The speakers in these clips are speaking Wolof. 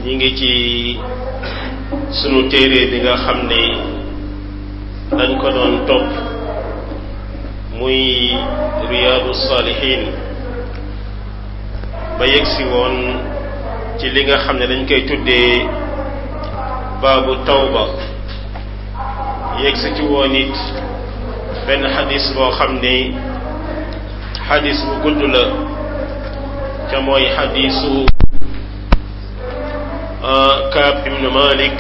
ñi ngi ci sunu téere bi nga xam ne dañ ko doon topp muy riyaadu saalihiin ba yegsi woon ci li nga xam ne dañ koy tuddee baabu tawba yegsi ci woon it benn xadis boo xam ne xadis bu gudd la ca mooy xadisu Kaab ibnu Malik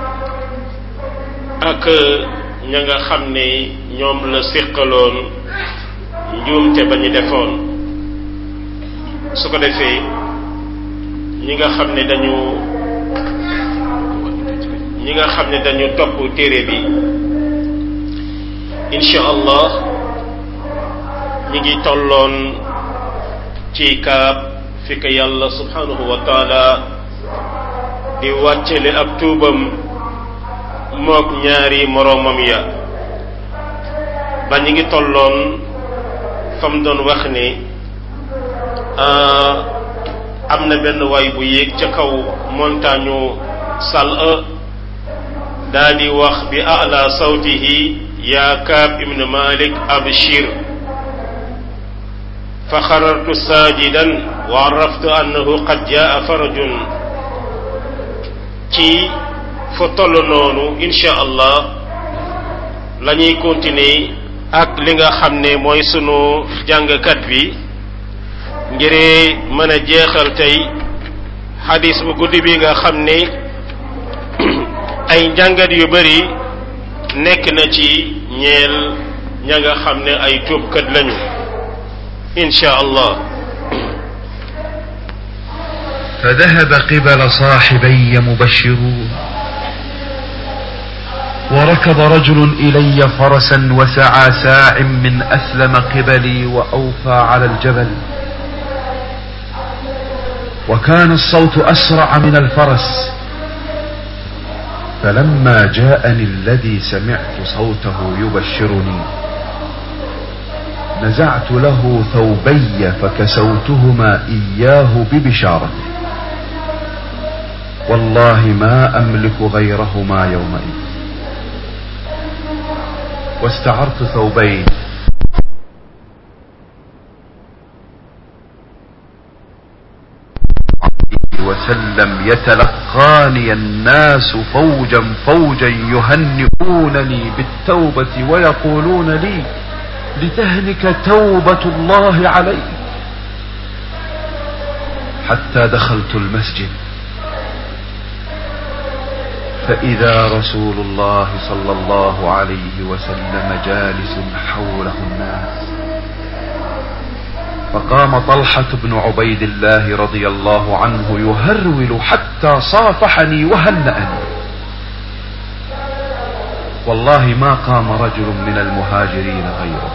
ak ña nga xam ne ñoom la séqaloon njuumte ba ñu defoon su ko defee ñi nga xam ne dañu ñi nga xam ne dañu topp téere bi incha allah ñi ngi tolloon ci kaab fi ko yàlla subhanahu wa taala di wàccale ab tuubam mook ñaari moroomam ya ba ñi ngi tolloon fam doon wax ne am na benn waay bu yéeg ca kaw montagne sal daa di wax bi ala sawtihi yaa kaab ibn malik abshir fa xarartu saajidan wa araftu annahu qad jaa farajun ci fa toll noonu insha allah la ñuy continuer ak li nga xam ne mooy sunu jàngkat bi ngir mën a jeexal tey xadis bu guddi bi nga xam ne ay njàngat yu bari nekk na ci ñeel ña nga xam ne ay tuubkat lañu insha allah فذهب قبل صاحبي مبشرون وركب رجل إلي فرسا وسعى ساع من أسلم قبلي وأوفى على الجبل وكان الصوت أسرع من الفرس فلما جاءني الذي سمعت صوته يبشرني نزعت له ثوبي فكسوتهما إياه ببشارته والله ما أملك غيرهما يومئذ واستعرت ثوبين وسلم يتلقاني الناس فوجا فوجا يهنئونني بالتوبة ويقولون لي لتهلك توبة الله عليك حتى دخلت المسجد فإذا رسول الله صلى الله عليه وسلم جالس حوله الناس فقام طلحة بن عبيد الله رضي الله عنه يهرول حتى صافحني وهنأني والله ما قام رجل من المهاجرين غيره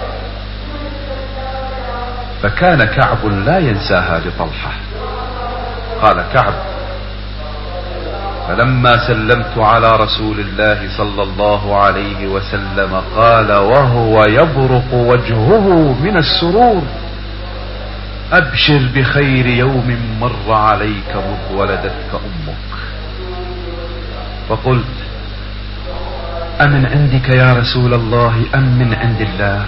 فكان كعب لا ينساها لطلحة قال كعب فلما سلمت على رسول الله صلى الله عليه وسلم قال وهو يبرق وجهه من السرور أبشر بخير يوم مر عليك مذ ولدتك أمك فقلت أمن عندك يا رسول الله أم من عند الله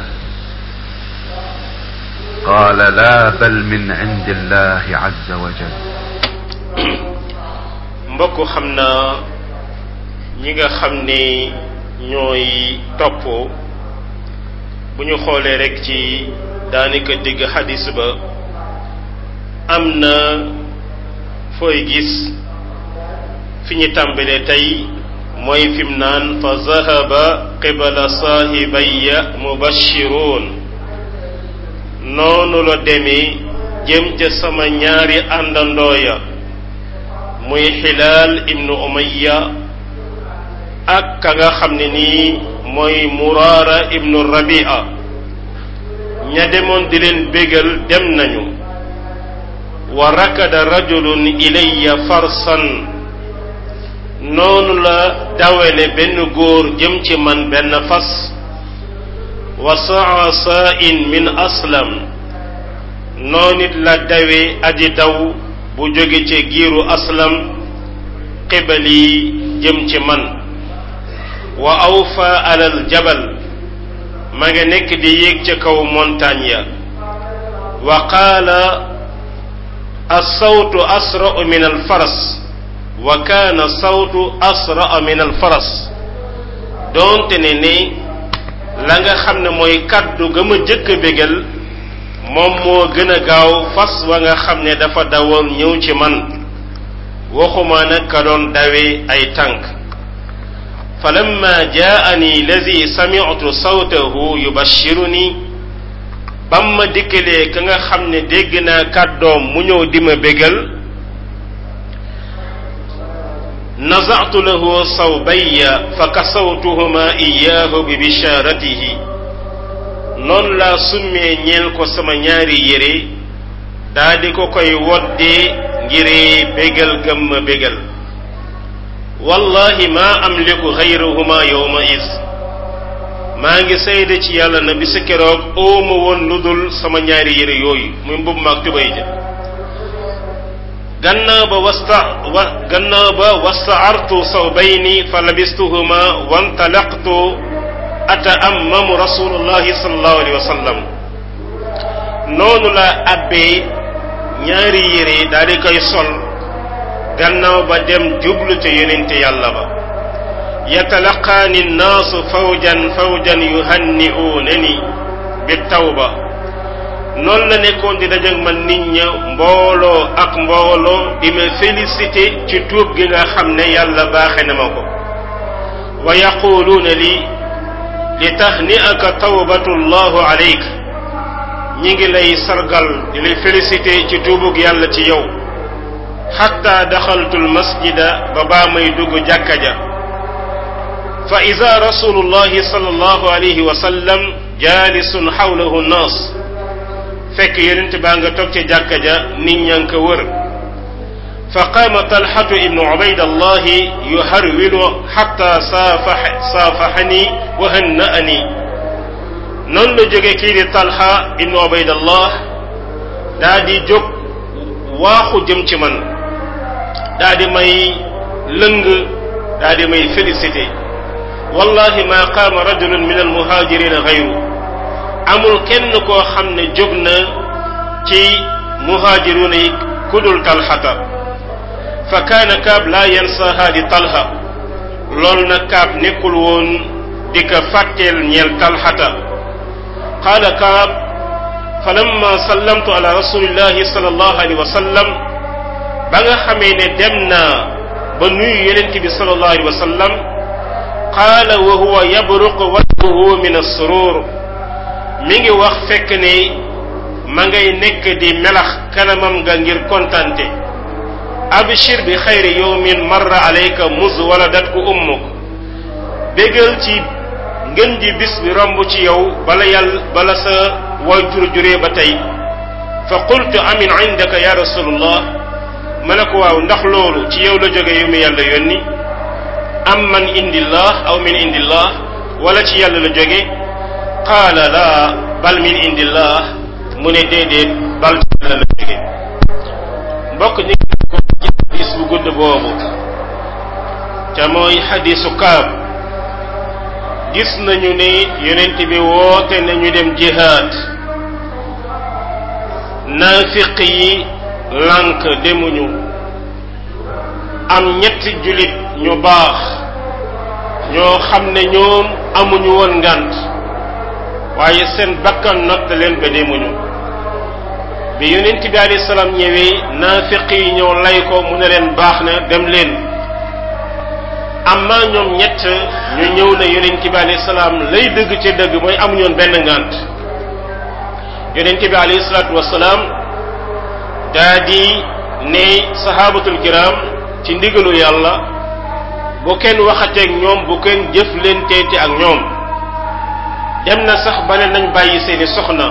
قال لا بل من عند الله عز وجل mbokk xam naa ñi nga xam ne ñooy topp bu ñu xoolee rek ci daanaka digg xadis ba am na fooy gis fi ñu tàmbalee tey mooy fim naan fa zahaba qibala saahibaya mubashiruun noonu la demee jëm ca sama ñaari àndandooya muy xilaal ibnu umayya ak ka nga xam ne nii mooy muraara ibnu rabia ña demoon di leen bégal dem nañu wa rakada rajulun ilayya farsan noonu la dawele benn góor jëm ci man benn fas wa saa saa'in min aslam noonu it la dawe aji daw bu jóge ci giiru aslam qibali jëm ci man wa awfa alal jabal ma nga nekk di yéeg ca kaw montagne ya wa qaala alsawtu asra'u min alfaras wa kaana sawtu asra'a min alfaras doonte ne ne la nga xam ne mooy kaddu ga ma jëkk a bégal moom moo gën a gaaw fas wa nga xam ne dafa dawoon ñëw ci man waxuma nag ka doon dawee ay tànk falamma jaani lazi sami'tu sawtahu yubashiruni bam ma dikkalee ka nga xam ne dégg naa kàddoom mu ñëw di ma bégal naza'tu lahu sawbayya fa kasawtuhuma iyaahu bi bisharatihi noonu laa summee ñeel ko sama ñaari yére daa di ko koy woddee ngiree bégal gëm ma bégal wallahi ma amliku xayrahuma yowma is maa ngi sayda ci yàlla na bisu keroog ooma woon lu dul sama ñaari yére yooyu muy mbubb maag tubay ja gannaaw ba wasta wa gannaaw ba wastaartu sawbayni fa labistuhuma wantalaqtu ataammamu rasulullahi sallallahu alayhi wa sallam noonu la abbee ñaari yére daal di koy sol gannaaw ba dem jublu ca yonente yàlla ba yatalaqaani nnaasu fawjan fawjan yuhanni'uunani bi tawba noonu la nekkoon di dajag man nit ña mbooloo ak mbooloo di ma félicité ci tuub gi nga xam ne yàlla baaxe na ma ko wa yaquluuna li li tahni'aka tawbatu llahu alayk ñi ngi lay sargal di lay félicité ci tuubug yàlla ci yow xatta daxaltu almasjida ba baa may dugg jàkka ja fa ida rasulullahi sallallahu alayhi wa sallam jaalisun xawlahu nnaas fekk yonent baa nga toog ca jàkka ja nit ñaa ngi ko wër fa qaama talxatu ibnu ubaydallahi yuharwilu xatta saafax saafaxani wa hanna'ani noonu la jóge kii di talxa ibnu ubaydallah daa di jóg waaxu jëm ci man daa di may lëng daa di may félicité wallahi ma qaama rajulun min almuhajirina gayru amul kenn koo xam ne jóg na ci muhajiruna yi kudul talxata fa kaana kaab laa yansaha di talha loolu nag kaab nekkul woon di ko fàtteel ñeel talxata qaala kaab falamma sallamtu ala rasulillahi sallallahu alayhi wa sallam ba nga xamee ne dem naa ba nuyu yonent bi sallallahu alayhi wa sallam qaala wa huwa yabruqu wajhuhu min assurur mi ngi wax fekk ne ma ngay nekk di melax kanamam nga ngir kontante abshir bi xayri yawmin marra alayka muz waladatku ummuk bégal ci ngën ji bis bi romb ci yow bala yàlla bala sa way jur juree ba tey fa qultu amin indaka ya rasulullah ma ne ko waaw ndax loolu ci yow la jóge yu mu yàlla yónni am man indillah aw min indillah wala ci yàlla la jóge qaala laa bal min indillah mu ne déedéet bal ci yàlla la jóge mbokk ñi ngi ko ci xadis bu gudd boobu te mooy xadisu kaab gis nañu ne yonent bi woote nañu dem jihaad naafiq yi lànk demuñu am ñetti julit ñu baax ñoo xam ne ñoom amuñu woon ngànt waaye seen bakkan natt leen ba demuñu bi yonent bi alayhi salaam ñëwee naafiq yi ñëw lay ko mu ne leen baax na dem leen amma ñoom ñett ñu ñëw na yonent bi alayhi salaam lay dëgg ci dëgg mooy amuñu woon benn ngànt yonent bi alayhi salaatu wasalaam daa di ne sahabatul kiram ci ndigalu yàlla bu kenn waxateeg ñoom bu kenn jëflenteete ak ñoom dem na sax ba ne nañ bàyyi seeni soxna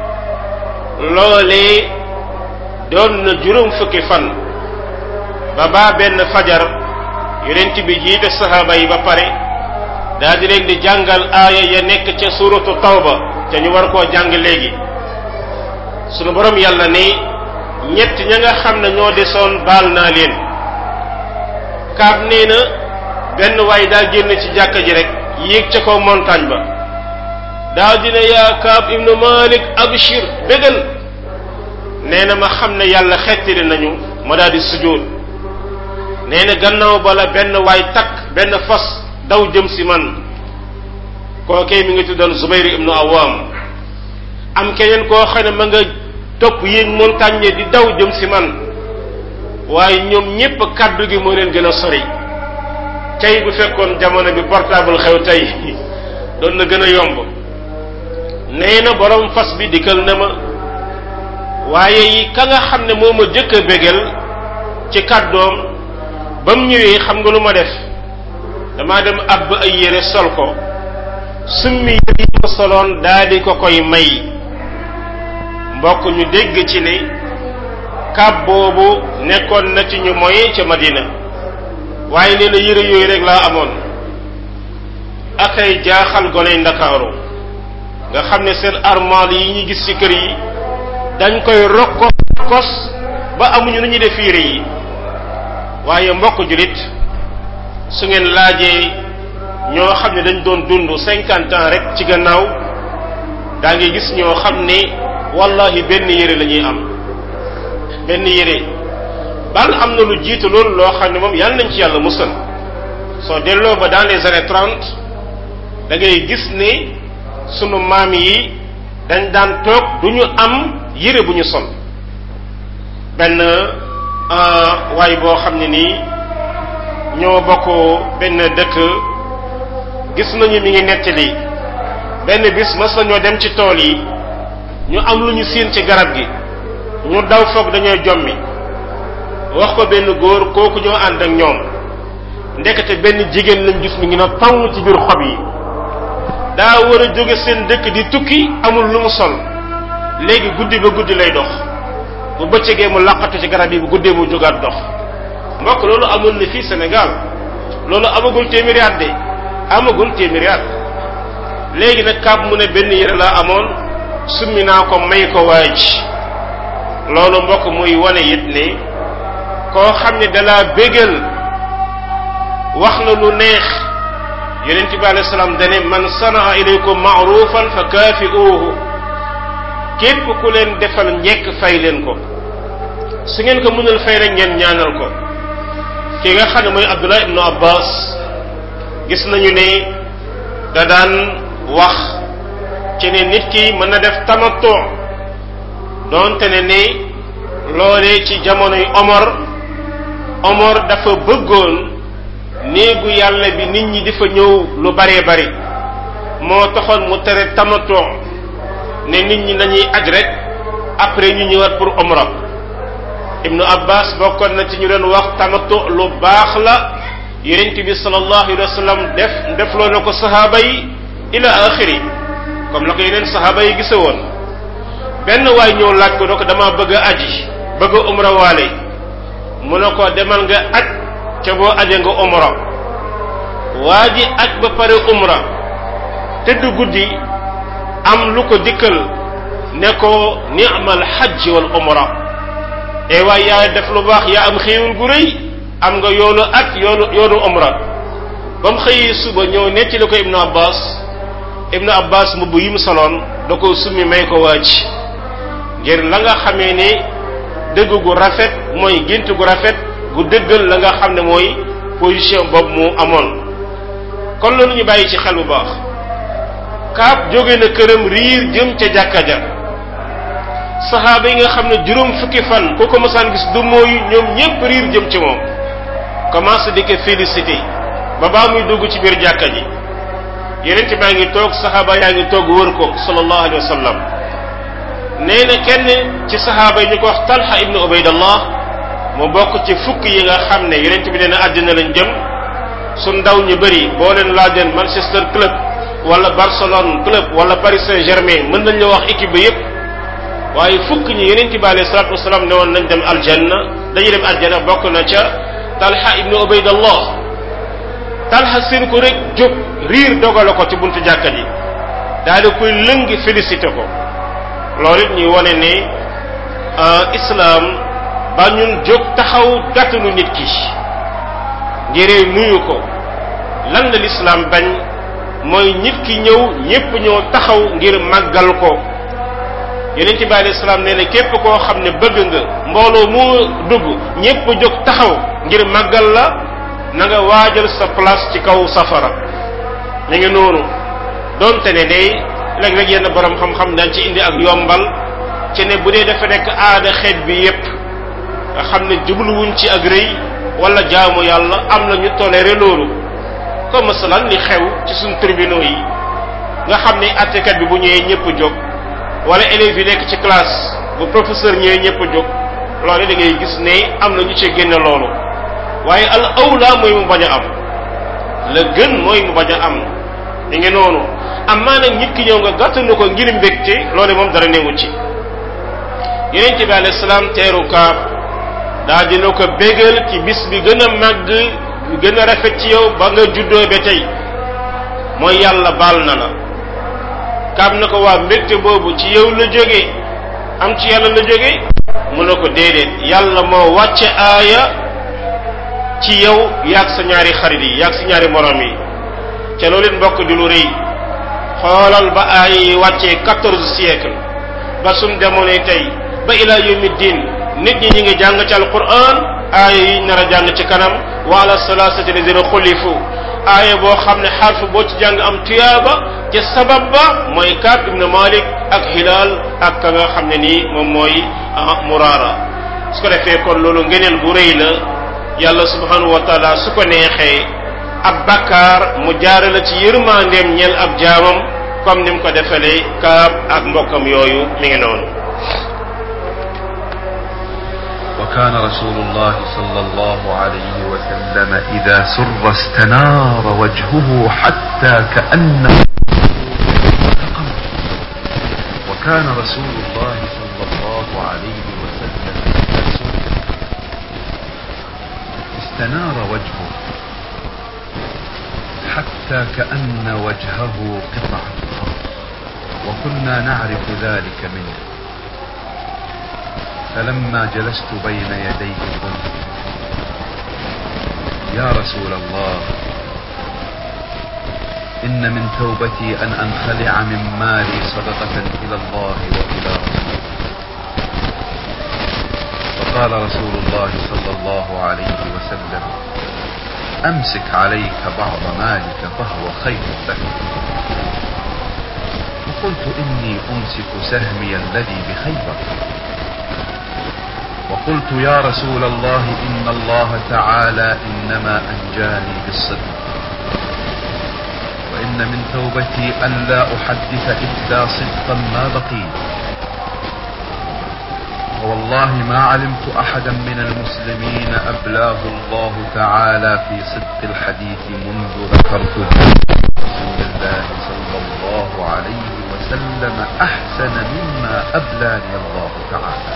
loolee doon na juróom fukki fan ba baa benn fajar yonent bi jiite sahaaba yi ba pare daa di leen di jàngal aaya ya nekk ca suratu tawba te ñu war koo jàng léegi sunu borom yàlla ne ñett ña nga xam ne ñoo desoon baal naa leen kaab nee na benn waay daa génn ci jàkka ji rek yéeg ca kaw montagne ba daa dina yaa kaab ibnu malik abshir bégal nee na ma xam ne yàlla xettali nañu ma daal di sujjóot nee na gannaaw bala benn waay takk benn fas daw jëm si man kookee mi ngi tuddoon Zubayr ibnu Awam am keneen koo xam ne ma nga topp yéeg montagne di daw jëm si man waaye ñoom ñépp kàddu gi moo leen gën a sori tey bu fekkoon jamono bi portable xew tey doon na gën a yomb nee na borom fas bi dikkal na ma waaye yi ka nga xam ne moo ma jëkk a bégal ci kàddoom ba mu ñëwee xam nga lu ma def damaa dem àbb ay yére sol ko summi yére yi ma soloon daa di ko koy may mbokk ñu dégg ci ne kàbb boobu nekkoon na ci ñu moye ca Madina waaye nee na yére yooyu rek laa amoon akay jaaxal goney ndakaaru nga xam ne seen armoire yi ñu gis ci kër yi dañ koy rokkos rokkos ba amuñu nu ñuy def yére yi waaye mbokk julit su ngeen laajee ñoo xam ne dañ doon dund cinquante ans rek ci gannaaw daa ngi gis ñoo xam ne wallahi benn yére la ñuy am benn yére bal am na lu jiitu loolu loo xam ne moom yàlla nañ ci yàlla musal soo delloo ba dans les années trente da ngay gis ne sunu maam yi dañ daan toog du ñu am yére bu ñu sol benn waay boo xam ne nii ñoo bokk benn dëkk gis nañu mi ngi nettali benn bis mas nañoo dem ci tool yi ñu am lu ñu siin ci garab gi ñu daw foog dañoo jommi wax ko benn góor kooku ñoo ànd ak ñoom ndekete benn jigéen lañ gis mi ngi na taw ci biir xob yi daa war a jóge seen dëkk di tukki amul lu mu sol léegi guddi ba guddi lay dox bu bëccëgee mu laqatu ci garab yi bu guddee mu jógaat dox mbokk loolu amul na fii Sénégal loolu amagul téeméeri at de amagul téeméeri at léegi nag kaab mu ne benn yére laa amoon summi naa ko may ko waaj loolu mbokk muy wane it ne koo xam ne dalaa bégal wax la lu neex yonent bi alayhi salaam dane man sanaa ilaykum maarufan fa kaafi'uuhu képp ku leen defal njekk fay leen ko su ngeen ko mënul fay rek ngeen ñaanal ko ki nga xam ne mooy Abdullah ibnu Abbas gis nañu ne da daan wax ci ne nit ki mën na def tamattu doonte ne ne loolee ci jamonoy Omar Omar dafa bëggoon néegu yàlla bi nit ñi di fa ñëw lu baree bari moo taxoon mu tere tamattu ne nit ñi nañuy aj rek après ñu ñëwaat pour umra ibnu abbas bokkoon na ci ñu doon wax tamattu lu baax la yonent bi sallallahu alayhi wa sallam def defloo na ko sahaaba yi ila axiri comme la ko yeneen sahaaba yi gise woon benn waay ñëw laaj ko do ko dama bëgg a aji bëgg a umra waale mu ne ko demal nga aj ca boo aje nga umra waa ji aj ba pare umra tëdd guddi am lu ko dikkal ne ko ni'mal hajj wal umra e waay yaa def lu baax yaa am xéewul gu rëy am nga yoonu at yoonu yoonu umra ba mu xëyee suba ñëw nettali ko ibnu abbas ibnu abbas mbubb yi mu soloon da ko summi may ko waaj ngir la nga xamee ne dëgg gu rafet mooy gént gu rafet gu dëggal la nga xam ne mooy position boobu mu amoon kon loolu ñu bàyyi ci xel bu baax kaab jóge na këram riir jëm ca jàkka ja saxaaba yi nga xam ne juróom fukki fan ku ko mësaan gis du mooyu ñoom ñépp riir jëm ci moom commencé di ko félicité ba baa muy dugg ci biir jàkka ji yeneen baa ngi toog saxaaba yaa ngi toog wër ko sallallahu alayhi wa sallam nee na kenn ci saxaaba yi ñu ko wax talha ibnu ubaydallah mu bokk ci fukk yi nga xam ne yeneen bi nee na àddina lañ jëm su ndaw ñu bëri boo leen laajoon Manchester club wala Barcelone club wala Paris Saint-Germain mën nañ la wax équipe bi yépp waaye fukk ñi yeneen bi alayhi salatu wasalaam ne woon nañ dem aljanna dañuy dem aljanna bokk na ca talha ibnu ubaydallah talha seen ko rek jóg riir dogale ko ci buntu jàkka ji daal di koy lëngi félicité ko loolu it ñuy wane ne islam ba ñun jóg taxaw gàttanu nit ki ngir nuyu ko lan la lislaam bañ mooy nit ki ñëw ñépp ñëw taxaw ngir màggal ko yonent bi alayhi salaam nee na képp koo xam ne bëgg nga mbooloo mu dugg ñépp jóg taxaw ngir màggal la na nga waajal sa place ci kaw safara mi ngi noonu donte ne day léeg-léeg yenn borom xam-xam daan ci indi ak yombal ci ne bu dee dafa nekk aada xeet bi yépp nga xam ne jubluwuñ ci ak rëy wala jaamu yàlla am na ñu toléré loolu comme masalan li xew ci suñ tribunaux yi nga xam ne attekat bi bu ñëwee ñëpp jóg wala élèves yi nekk ci classe bu professeur ñëwee ñëpp jóg loolu da ngay gis ne am na ñu ci génne loolu waaye al awla mooy mu bañ a am la gën mooy mu bañ a am mi ngi noonu am maa nag nit ki ñëw nga gàttanu ko ngir mbégte loolu moom dara newu ci yonente bi alayhi salaam teeru kaab daa dina ko bégal ci bis bi gën a màgg gën a rafet ci yow ba nga juddoo ba tey mooy yàlla baal na la kaab na ko waa mbégte boobu ci yow la jóge am ci yàlla la jóge mu ne ko déedéet yàlla moo wàcce aaya ci yow yaag sa ñaari xarit yi yaag sa ñaari morom yi ca loolu it mbokk di lu rëy xoolal ba aaya yi wàccee quatorze siècle ba suñ demoonee tey ba ila yawmi diin nit ñi ñi ngi jàng ci alquran aaya yi nar a jàng ci kanam wa ala salasati lazina xulifu aaya boo xam ne xarfu boo ci jàng am tuyaaba ca sabab ba mooy Kaab ibn Malik ak Hilaal ak ka nga xam ne nii moom mooy Muraara su ko defee kon loolu ngeneel bu rëy la yàlla subhanahu wa taala su ko neexee ab bakkaar mu jaare la ci yërmandeem ñeel ab jaamam comme ni mu ko defalee Kaab ak mbokkam yooyu mi ngi noonu وكان رسول الله صلى الله عليه وسلم إذا سر استنار وجهه حتى كأنه وكان رسول الله صلى الله عليه وسلم إذا سر استنار وجهه حتى كأن وجهه قطعة أرض وكنا نعرف ذلك منه فلما جلست بين يديه قلت يا رسول الله إن من توبتي أن أنخلع من مالي صدقة إلى الله وإلى رسوله فقال رسول الله صلى الله عليه وسلم أمسك عليك بعض مالك فهو خير لك فقلت إني أمسك سهمي الذي بخيبر وقلت يا رسول الله إن الله تعالى إنما أنجاني بالصدق وإن من توبتي أن لا أحدث إلا صدقا ما بقيت ووالله ما علمت أحدا من المسلمين أبلاه الله تعالى في صدق الحديث منذ ذكرت رسول الله صلى الله عليه وسلم أحسن مما أبلاني الله تعالى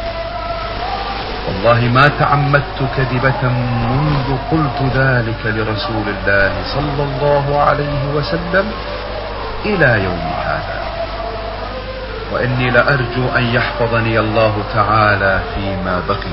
والله ما تعمدت كذبة منذ قلت ذلك لرسول الله صلى الله عليه وسلم إلى يوم هذا وإني لأرجو أن يحفظني الله تعالى فيما بقي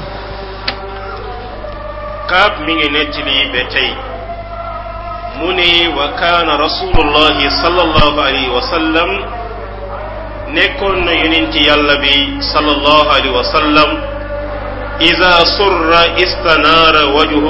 kaab mi ngi nettali ba tey mu ne wa kaana rasulullahi sallallahu alayhi wa sallam nekkoon na yonenti yàlla bi sallallahu alayhi wa sallam ida surra istanaara wajhu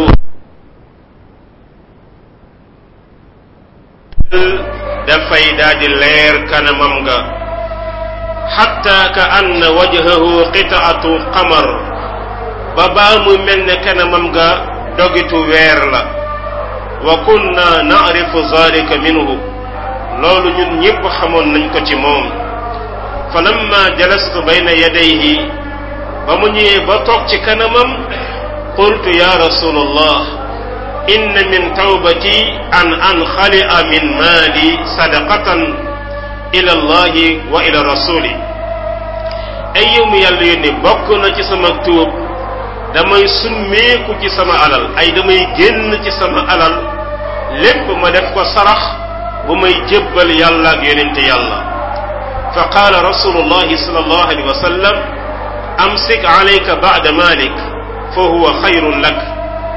dafay daldi leer kanamam nga xatta ka anna wajhahu qitaatu qamar ba baa mu mel ne kanamam nga dogitu weer la wa kunna na'rifu zalika minhu loolu ñun ñépp xamoon nañ ko ci moom fa lamma jalastu bayna yadayhi ba mu ñëwee ba toog ci kanamam qultu ya rasulallah inna min tawbati an anxali'a min maali sadaqatan ila allahi wa ila rasuli ay yow mi yàlla yónni bokk na ci sama tuub damay summeeku ci sama alal ay damay génn ci sama alal lépp ma def ko sarax bu may jébbal yàlla ak yonente yàlla fa qaala rasulullahi sallallahu alayhi wa sallam amsik alayka ba'da malik fa huwa xayrun lak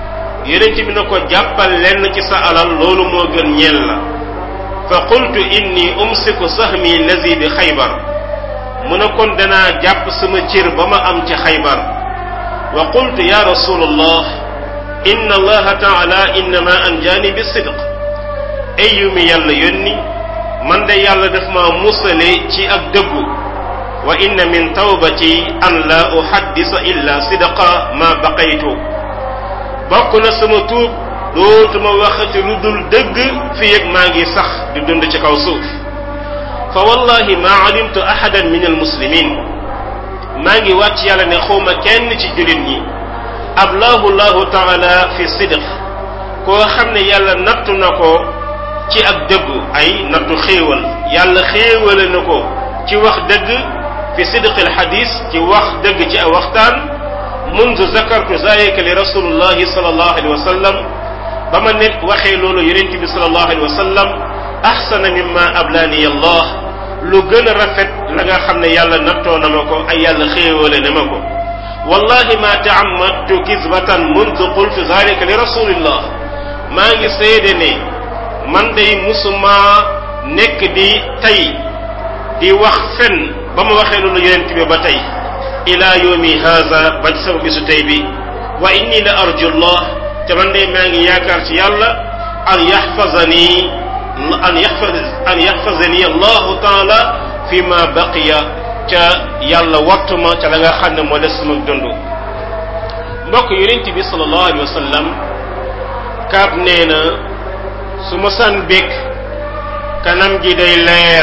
yonent bi na ko jàppal lenn ci sa alal loolu moo gën ñeel la fa qultu inni umsiku sahmi lazi bi xaybar mu ne kon danaa jàpp sama cër ba ma am ci xaybar wa qultu ya rasulallah inna allaha taala innama anjaani bi sidq ay yu mi yàlla yónni man de yàlla daf ma musale ci ak dëggu wa inna min tawbati an la uhaddisa illa sidqa ma baqaytu bokk na sama tuub dootuma waxati lu dul dëgg fi yëg maa ngi sax di dund ci kaw suuf fa wallahi ma alimtu ahadan min almuslimin maa ngi wàcc yàlla ne xawma kenn ci jullit ñi ablahu llahu taala fi sidq koo xam ne yàlla nattu na ko ci ak dëggu ay nattu xéewal yàlla xéewale na ko ci wax dëgg fi sidqil xadis ci wax dëgg ci ay waxtaan mundu zakartu zalika li rasulullahi sallallahu alayhi wa sallam ba ma nekk waxee loolu yonent bi sallallahu alayhi wa sallam ahsana mimma ablaani allah lu gën a rafet la nga xam ne yàlla nattoo na ma ko ay yàlla xéewale na ma ko wallahi ma taamadtu kisbatan mundu qultu zalika li rasulillah maa ngi seede ne man day musuma nekk di tey di wax fen ba ma waxee loolu yonent bi ba tey ila yawmi haza ba ci sama bisu tey bi wa inni la arju llah te man day maa ngi yaakaar ci yàlla an yaxfazani an yaxfaz an yaxfazani allahu taala fi ma baqiya ca yàlla wattuma ca la nga xam ne moo des sama dund mbokk yonent bi sallallahu alayhi wa sallam kaab nee na su ma san békk kanam gi day leer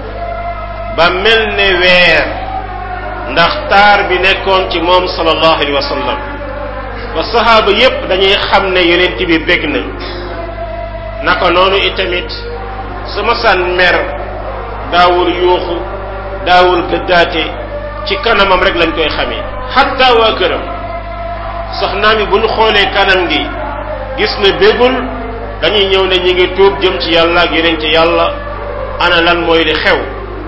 ba mel ne weer ndax taar bi nekkoon ci moom sallallahu alayhi wa sallam ba saxaaba yépp dañuy xam ne yonent bi bég na naka noonu itamit su ma san mer daawul yuuxu daawul gëddaate ci kanamam rek lañ koy xamee xatta waa këram soxnaam yi bu ñu xoolee kanam gi gis na bégul dañuy ñëw ne ñi ngi tuub jëm ci yàlla ak yeneen ci yàlla ana lan mooy li xew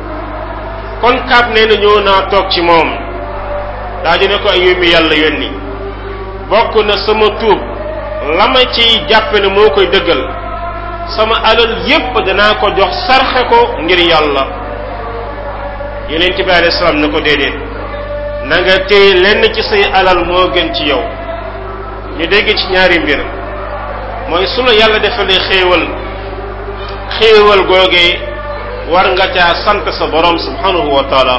kon kaab nee na ñëw naa toog ci moom daa di ne ko ay yóbbi yàlla yónni bokk na sama tuub la ma ciy jàppe ne moo koy dëggal sama alal yépp danaa ko jox sarxe ko ngir yàlla yeneen ci bi alayhi salaam ne ko déedéet na nga téye lenn ci say alal moo gën ci yow ñu dégg ci ñaari mbir mooy su la yàlla defalee xéewal xéewal googee war nga caa sant sa borom subhanahu wa taala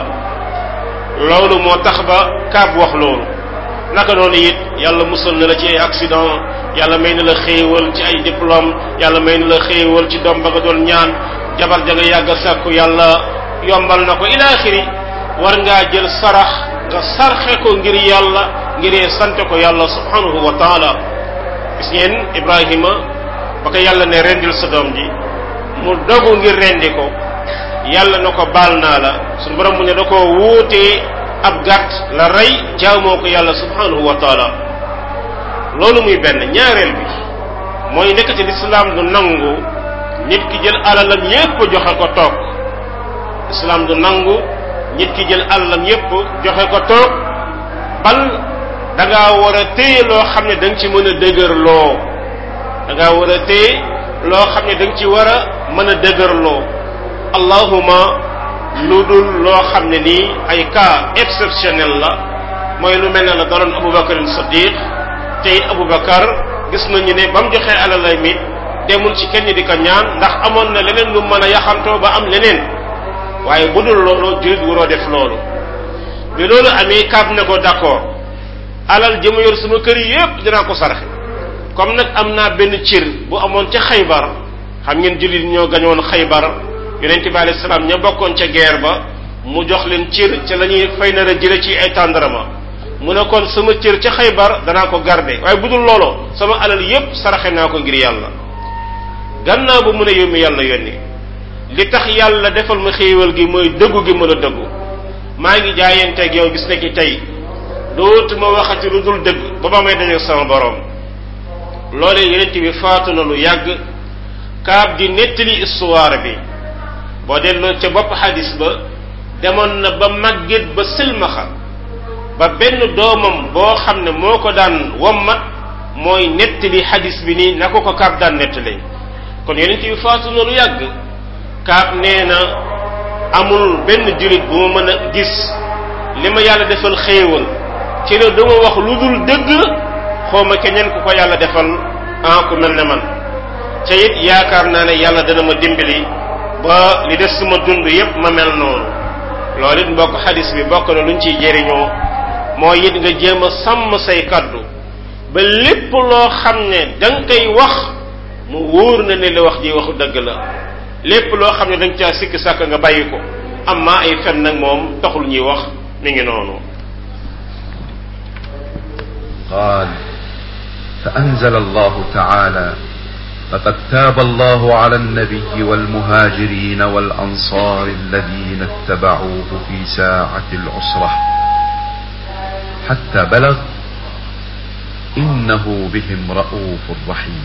loolu moo tax ba kaab wax loolu naka noonu it yàlla musal na la ci ay accident yàlla may na la xéewal ci ay diplôme yàlla may na la xéewal ci doom ba nga doon ñaan jabar ja nga yàgg a sàkku yàlla yombal na ko ila axiri war ngaa jël sarax nga sarxe ko ngir yàlla ngiree sante ko yàlla subhanahu wa taala gis ngeen ibrahima ba ko yàlla ne rendil sa doom ji mu dogu ngir rendi ko yàlla na ko baal naa la suñu borom mu ne da ko wuutee ab gàtt la rey jaamoo ko yàlla subhanahu wa taala loolu muy benn ñaareel bi mooy nekk ci lislaam du nangu nit ki jël alalam yépp joxe ko toog lislaam du nangu nit ki jël alalam yépp joxe ko toog bal da ngaa war a téye loo xam ne da nga ci mën a dëgërloo da ngaa war a téye loo xam ne da nga ci war a mën a dëgërloo allahuma lu dul loo xam ne nii ay cas exceptionnel la mooy lu mel ne la daloon Aboubacar Siddiq te it Aboubacar gis nañu ne ba mu joxee alalay mi demul ci kenn di ko ñaan ndax amoon na leneen lu mën a yaxantoo ba am leneen waaye bu dul loolu jullit waroo def loolu bi loolu amee kaab ne ko d'accord alal ji ma yor sama kër yi yépp dinaa ko sarxe comme nag am naa benn cir bu amoon ca xaybar xam ngeen jullit ñoo gañoon xaybar yonente bi alayhi salaam ña bokkoon ca guerre ba mu jox leen cir ca la ñuy fay nar a jële ci ay tàndarama mu ne kon sama cir ca xaybar danaa ko garder waaye bu dul loolu sama alal yépp saraxe naa ko ngir yàlla gannaaw bu mu ne yómmi yàlla yónni li tax yàlla defal ma xéewal gi mooy dëggu gi ma la dëggu maa ngi jaayanteeg yow bis nekki tey dootuma waxati lu dul dëgg ba ba may dajeeg sama borom loolee yonent bi faatu na lu yàgg kaab di nettali histoire bi boo delloo ca bopp xadis ba demoon na ba màgget ba silmaxa ba benn doomam boo xam ne moo ko daan wommat mooy nettali xadis bi nii na ko ko kaab daan nettalee kon yonent bi faatu na lu yàgg kaab nee na amul benn jullit bu ma mën a gis li ma yàlla defal xéewal ci la dama wax lu dul dëgg xawma keneen ku ko yàlla defal ah ku mel ne man ca it yaakaar naa ne yàlla dana ma dimbali ba li des suma dund yépp ma mel noonu loolu it mbokk xadis bi bokk na luñ ciy jëriñoo mooy it nga jéem a sàmm say kaddu ba lépp loo xam ne da nga koy wax mu wóor na ne li wax ji waxu dëgg la lépp loo xam ne da nga caa sikk sàkk nga bàyyi ko amma ay fen nag moom taxul ñuy wax mi ngi noonu قال فأنزل الله تعالى لقد تاب الله على النبي والمهاجرين والأنصار الذين اتبعوه في ساعة العسرة حتى بلغ إنه بهم رؤوف رحيم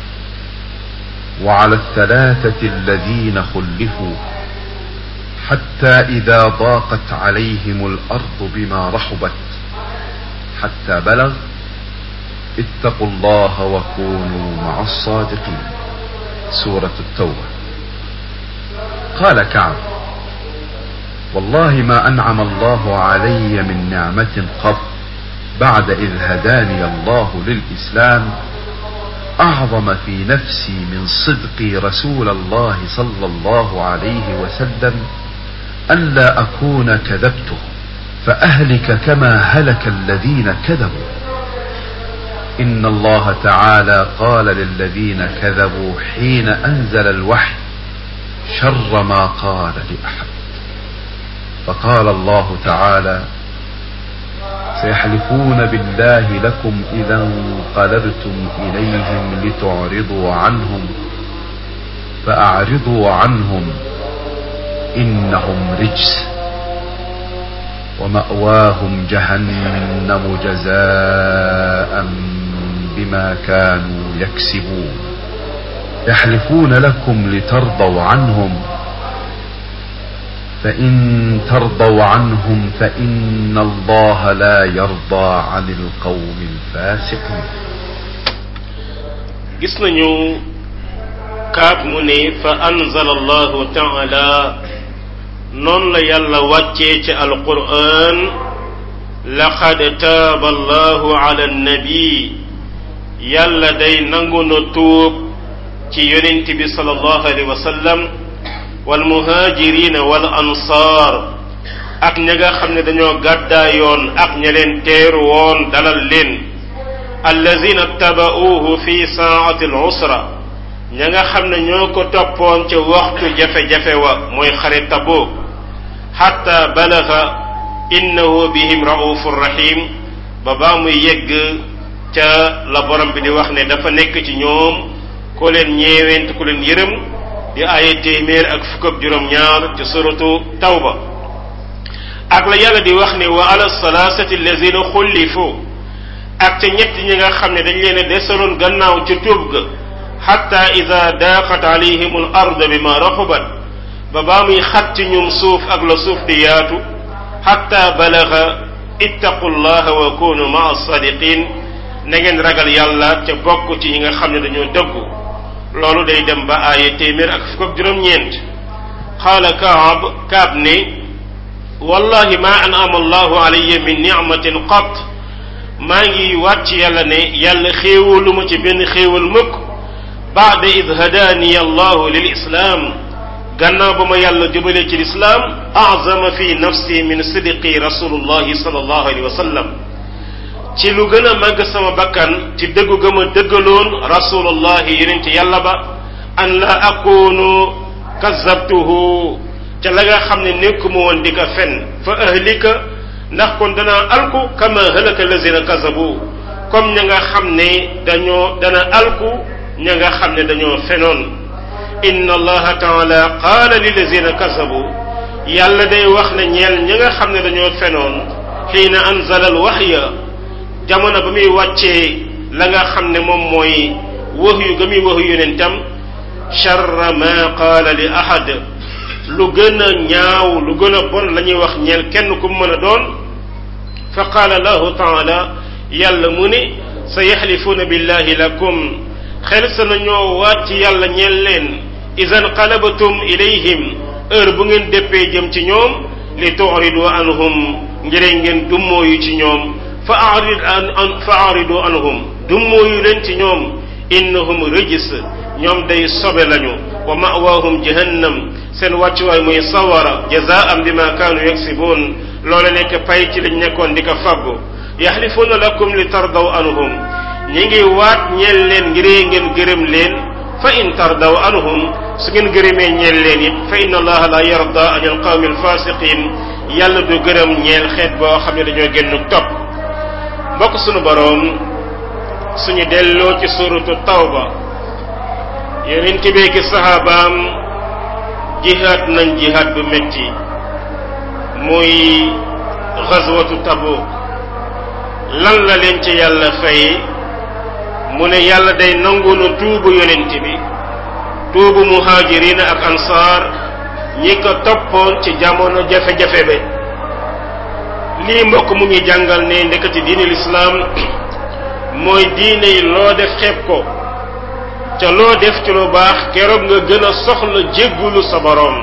وعلى الثلاثة الذين خلفوا حتى إذا ضاقت عليهم الأرض بما رحبت حتى بلغ اتقوا الله وكونوا مع الصادقين سورة التوبة قال كعب والله ما أنعم الله علي من نعمة قط بعد إذ هداني الله للإسلام أعظم في نفسي من صدقي رسول الله صلى الله عليه وسلم ألا أكون كذبته فأهلك كما هلك الذين كذبوا إن الله تعالى قال للذين كذبوا حين أنزل الوحي شر ما قال لأحد فقال الله تعالى سيحلفون بالله لكم إذا انقلبتم إليهم لتعرضوا عنهم فأعرضوا عنهم إنهم رجس ومأواهم جهنم جزاء بما كانوا يكسبون يحلفون لكم لترضوا عنهم فإن ترضوا عنهم فإن الله لا يرضى عن القوم الفاسقين gis nañu kaab mu ne fa anzala allahu taala noonu la yàlla wàccee ci alquran laqad taaba allahu ala annabi yàlla day nangu na tuub ci yonent bi sallallahu alayhi wa sallam wal muhajirina wal ansaar ak ña nga xam ne dañoo gàddaayoon ak ña leen teeru woon dalal leen allazina taba'uuhu fi saa'ati al-usra ña nga xam ne ñoo ko toppoon ca waxtu jafe-jafe wa mooy xare Tabuk xatta balaga innahu bihim raufur rahim ba baa muy yegg ca la borom bi di wax ne dafa nekk ci ñoom ku leen ñeewent ku leen yërëm di aaye téeméer ak fukk ak juróom-ñaar ci suratu tawba ak la yàlla di wax ne wa ala salaasati allazina xullifu ak ca ñett ñi nga xam ne dañ leen a desaloon gannaaw ca tuub ga xatta ida daaqat alayhim al ard bima raxubat ba baa muy xat ci ñum suuf ak la suuf di yaatu xatta balaga ittaqu llaha wa kunu maa sadiqin na ngeen ragal yàlla ca bokk ci ñi nga xam ne dañoo dëggu loolu day dem ba aaye téeméer ak fukk ak juróom-ñeent qaala kaab kaab ne wallahi ma an'ama allahu alayya min nicmatin qat maa ngi wàcc yàlla ne yàlla xéewalu ma ci benn xéewal mukk baada id hadaani allahu lil islaam gannaaw ba ma yàlla jubalee ci lislaam azama fi nafsi min sidqi rasulullahi sallallahu alayhi wa sallam ci lu gën a màgg sama bakkan ci dëggu ga ma dëggaloon rasulullahi yonente yàlla ba an la akunu kazabtuhu ca la nga xam ne nekkuma woon di ka fen fa ahlika ndax kon danaa alku kama halaka lazina kazabu comme ña nga xam ne dañoo dana alku ña nga xam ne dañoo fenoon inna allaha taala qaala lilazina kazabu yàlla day wax ne ñeel ña nga xam ne dañoo fenoon xiina anzala al waxya jamono ba muy wàccee la nga xam ne moom mooy wax yu ga muy wax yonentam charra ma qaala li ahad lu gën a ñaaw lu gën a bon la ñuy wax ñeel kenn ku mën a doon fa qaala lahu taala yàlla mu ne sa yaxlifuuna billahi lakum xel sa nañoo waat ci yàlla ñeel leen idan qalabatum ilayhim heure bu ngeen déppee jëm ci ñoom li tuuridu anhum ngire ngeen dummooyu ci ñoom fa arid an fa aridu anhum dummooyu leen ci ñoom innahum rijs ñoom day sobe lañu wa ma'waahum jahannam seen wàccuwaay muy sawara jazaan bima kaanu yaksibuun loola nekk pay ci lañ nekkoon di ko faggu yaxlifuuna lakum li tardaw anhum ñi ngi waat ñeel leen ngiree ngeen gërëm leen fa in tardaw anhum su ngeen gërëmee ñeel leen it fa inna allaha la yarda an alqawmi alfasiqin yàlla du gërëm ñeel xeet boo xam ne dañoo génn topp mbokk sunu boroom suñu delloo ci suratu tawba yonent bi ki saxaabaam jihaad nañ jihaad bu metti muy xazwatu Tabuk lan la leen ci yàlla fay mu ne yàlla day nangu na tuubu yonent bi tuubu muhaajirina ak ansaar ñi ko toppoon ci jamono jafe-jafe be lii mbokk mu ngi jàngal ne ndekati diine lislaam mooy diine yi loo def xeeb ko ca loo def ci lu baax keroog nga gën a soxla jéggulu sa boroom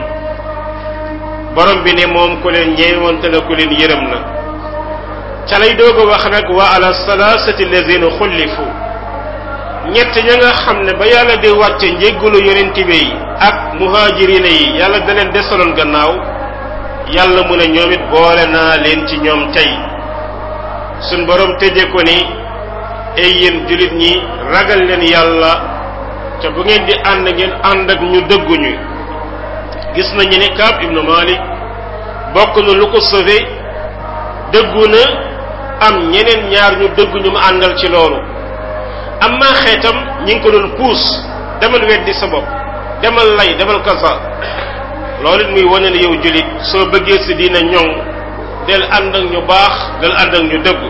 borom bi ne moom ku leen ñeewante la ku leen yërëm la ca lay doog a wax nag wa ala salaasati lazina xullifu ñett ña nga xam ne ba yàlla di wàcce njéggulu yonent bi yi ak muhaajirina yi yàlla da leen desaloon gannaaw yàlla mu ne ñoom it boole naa leen ci ñoom tey suñ borom tëje ko ni ay yéen jullit ñi ragal leen yàlla te bu ngeen di ànd ngeen ànd ak ñu dëgguñu gis nañu ne Kaab ibnu Malik bokk na lu ko sauvé dëggu na am ñeneen ñaar ñu dëgguñu mu àndal ci loolu am maa xeetam ñi ngi ko doon puus demal weddi sa bopp demal lay demal kasa loolu it muy wane ne yow jullit soo bëggee si diina ñoŋ del ànd ak ñu baax del ànd ak ñu dëggu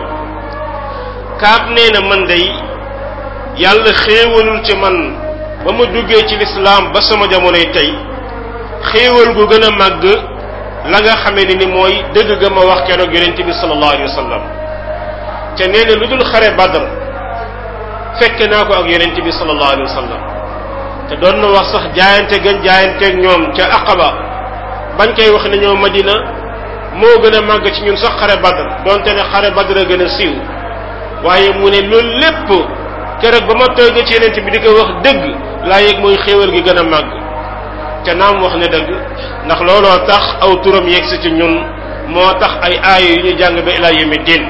Kaab nee na man day yàlla xéewalul ci man ba ma duggee ci lislaam ba sama jamonoy tey xéewal gu gën a màgg la nga xamee ni ni mooy dëgg ga ma wax keroog yonent bi sallallahu alayhi wa sallam te nee na lu dul xare badr fekke naa ko ak yonent bi sallallahu alayhi wa sallam te doon na wax sax jaayante gën jaayanteeg ñoom ca aqaba bañ koy wax ne ñoo madina moo gën a màgg ci ñun sax xare badr donte ne xare badr a gën a siiw waaye mu ne loolu lépp keroog ba ma toogee ci yonent bi di ko wax dëgg laa yëg mooy xéewal gi gën a màgg te naam wax ne dëgg ndax looloo tax aw turam yegg si ci ñun moo tax ay aaya yu ñu jàng ba ilaa yawmi diin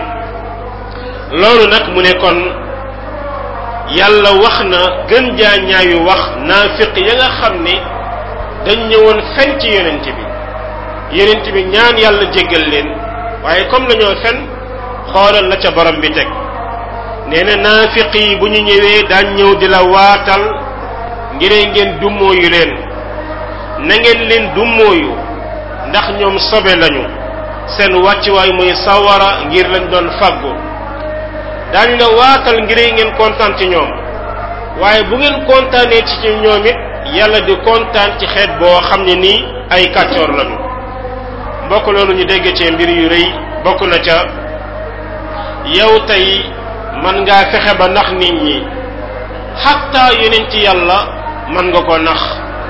loolu nag mu ne kon yàlla wax na gën jaa ñaayu wax naafiq ya nga xam ne dañ ñëwoon fen ci yonent bi yonent bi ñaan yàlla jéggal leen waaye comme lañoo fen xoolal la ca borom bi teg nee na naafiq yi bu ñu ñëwee daan ñëw di la waatal ngir ngeen dummóoyu leen na ngeen leen dummóoyu ndax ñoom sobe lañu seen wàccuwaay muy sawara ngir lañ doon faggu daañu la waatal ngir ngeen kontaan ci ñoom waaye bu ngeen kontaanee ci ñoom it yàlla di kontaan ci xeet boo xam ne nii ay kàccoor lañu mbokk loolu ñu dégg ci mbir yu rëy bokk na ca yow tey man ngaa fexe ba nax nit ñi xatta yonent yàlla man nga ko nax